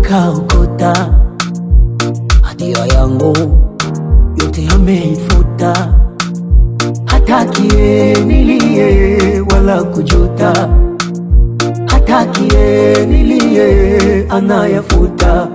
kaokota hatia yangu yote ameifuta, hatakie nilie wala kujuta, hatakie nilie anayafuta,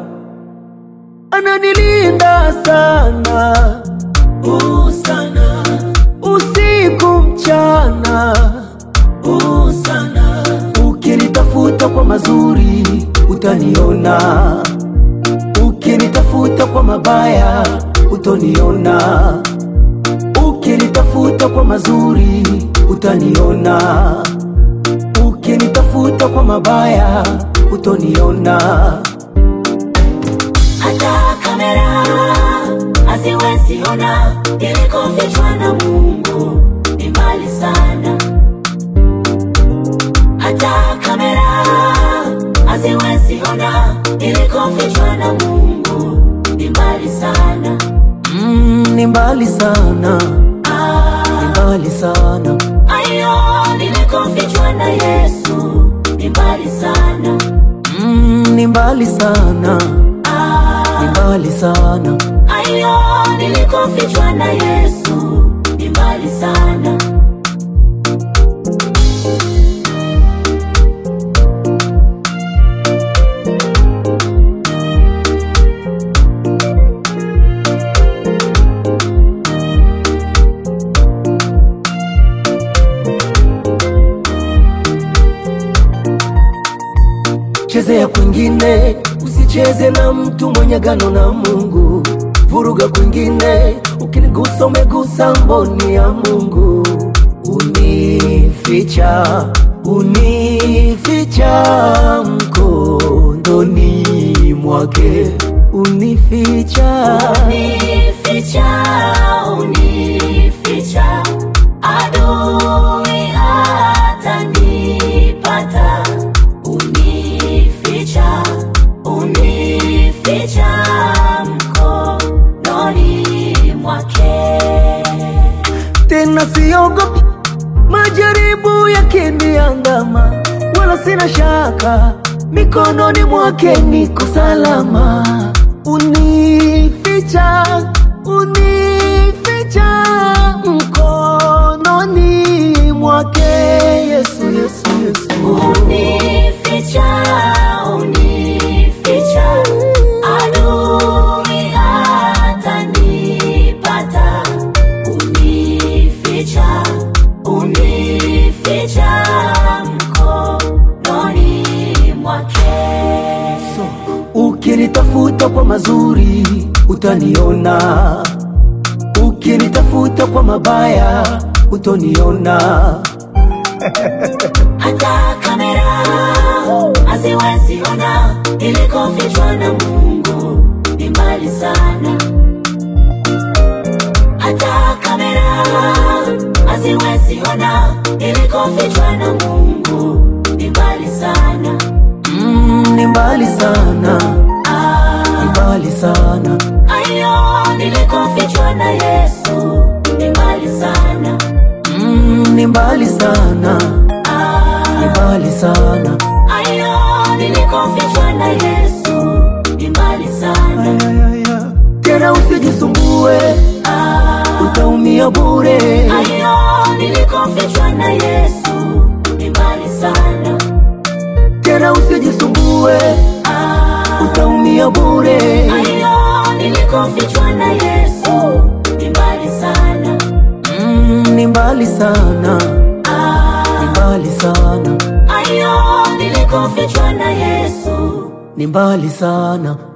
ananilinda sana uh, sana usiku mchana uh, sana ukinitafuta kwa mazuri utaniona, ukinitafuta kwa mabaya utoniona, ukinitafuta kwa mazuri utaniona, ukinitafuta kwa mabaya utoniona. hata kamera haziwezi ona ilikofichwa na Mungu ni mbali sana. Hata kamera haziwezi ona ilikofichwa na Mungu ni mbali sana. Mm, ni mbali sana, Ah, ni mbali sana, ayo nilikofichwa na Yesu ni mbali sana. mm, ni mbali sana, Ah, ni mbali sana. ayo nilikofichwa na Yesu ni mbali sana. Chezea kwingine, usicheze na mtu mwenye gano na Mungu. Vuruga kwingine, ukinigusa umegusa mboni ya Mungu. Unificha, unificha mkondoni mwake, unificha Unificha, unificha, adui hatanipata. Unificha, unificha mkononi mwake. tena siogopi majaribu yakiniandama, wala sina shaka, mikononi mwake niko salama. Unificha, unificha mkononi mwake Yesu, Yesu, Yesu. Unificha, unificha, adui hatanipata. Unificha, unificha mkononi mwake. Ukinitafuta kwa mazuri utaniona, ukinitafuta kwa mabaya utoniona. Hata kamera haziwezi ona ilikofichwa na Mungu ni mbali sana. Hata kamera haziwezi ona ilikofichwa na Mungu ni mbali sana. Mm, ni mbali sana, ni Ah, mbali sana, ayo nilikofichwa na Yesu ni mbali sana. mm, ni mbali sana, ni Ah, mbali sana. ayo nilikofichwa na Yesu ni mbali sana. Ayayaya. Tena usijisumbue, Ah, utaumia bure. ayo nilikofichwa na Yesu ni mbali sana. Tena usijisumbue, Ah, utaumia bure. ayo nilikofichwa na Yesu ni mbali sana. Mm, ni mbali sana, ni Ah, mbali sana, ayo nilikofichwa na Yesu ni mbali sana.